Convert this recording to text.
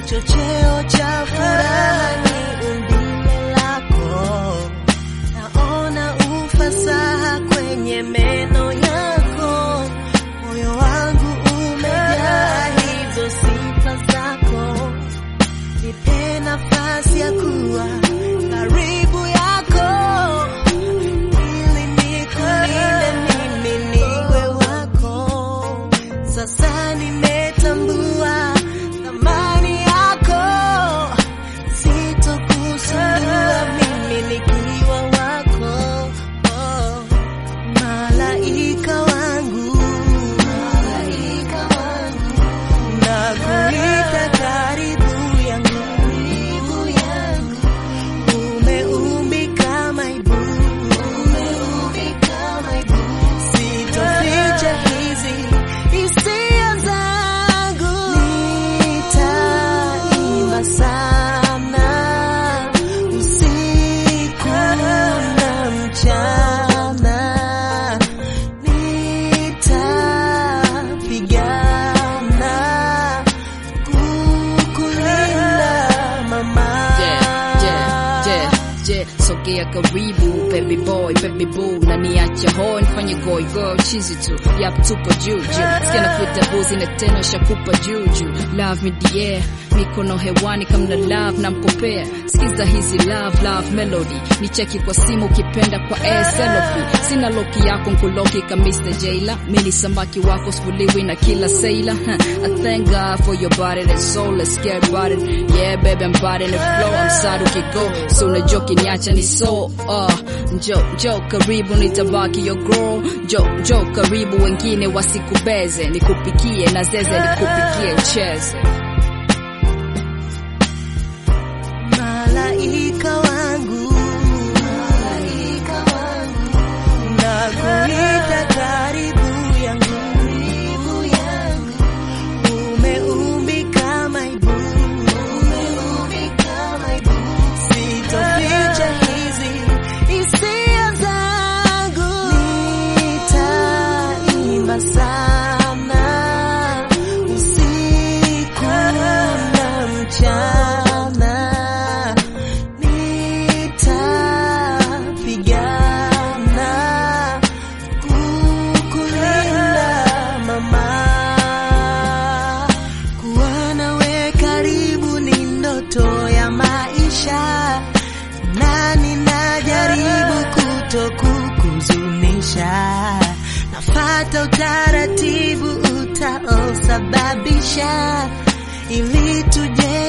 kichocheo cha furaha ni umbile lako, naona ufasaha kwenye meno yako, moyo wangu umejaa hizo sifa zako, nipe nafasi ya kuwa karibu yako ili nikulinde mimi niwe wako. Sasa nimetambua thamani yako, sitokusumbua mimi nikiwa wako. Oh, malaika wangu, malaika wangu, nakuita karibu yangu, karibu yangu umeumbika maibu, umeumbika maibu, sitoficha hizi hisia zangu, nitaimba sana usiku na mchana, nitapigana kukulinda mama. Yeah, yeah, yeah, yeah. Sogea karibu baby boy, baby boo na niache ho nifanye goy girl chizi tu yap tupo juju sikia na kuita buzi na tena shakupa juju love me dear mikono hewani kamna love na mkopea sikiza hizi love love melody ni cheki kwa simu ukipenda kwa selfie sina loki yako nkuloki ka Mr. Jailer mini samaki wako spuliwi na kila sailor huh. I thank God for your body and soul let's get about it yeah baby I'm body in the flow I'm sad ukigo so unajua ukiniacha ni so uh, njo njo karibu nitabaki your girl njo njo karibu wengine wasikubeze nikupikie na zeze nikupikie ucheze Malaika wangu, malaika wangu, nakuita karibu yangu, karibu yangu, umeumbika maibu, umeumbika maibu, sitoficha hizi hisia zangu, nitaimba sana usiku na mchana nitapigana kukulinda mama. Kuwa nawe karibu ni ndoto ya maisha, na ninajaribu kutokukuzunisha. Nafata utaratibu utaosababisha ili tuje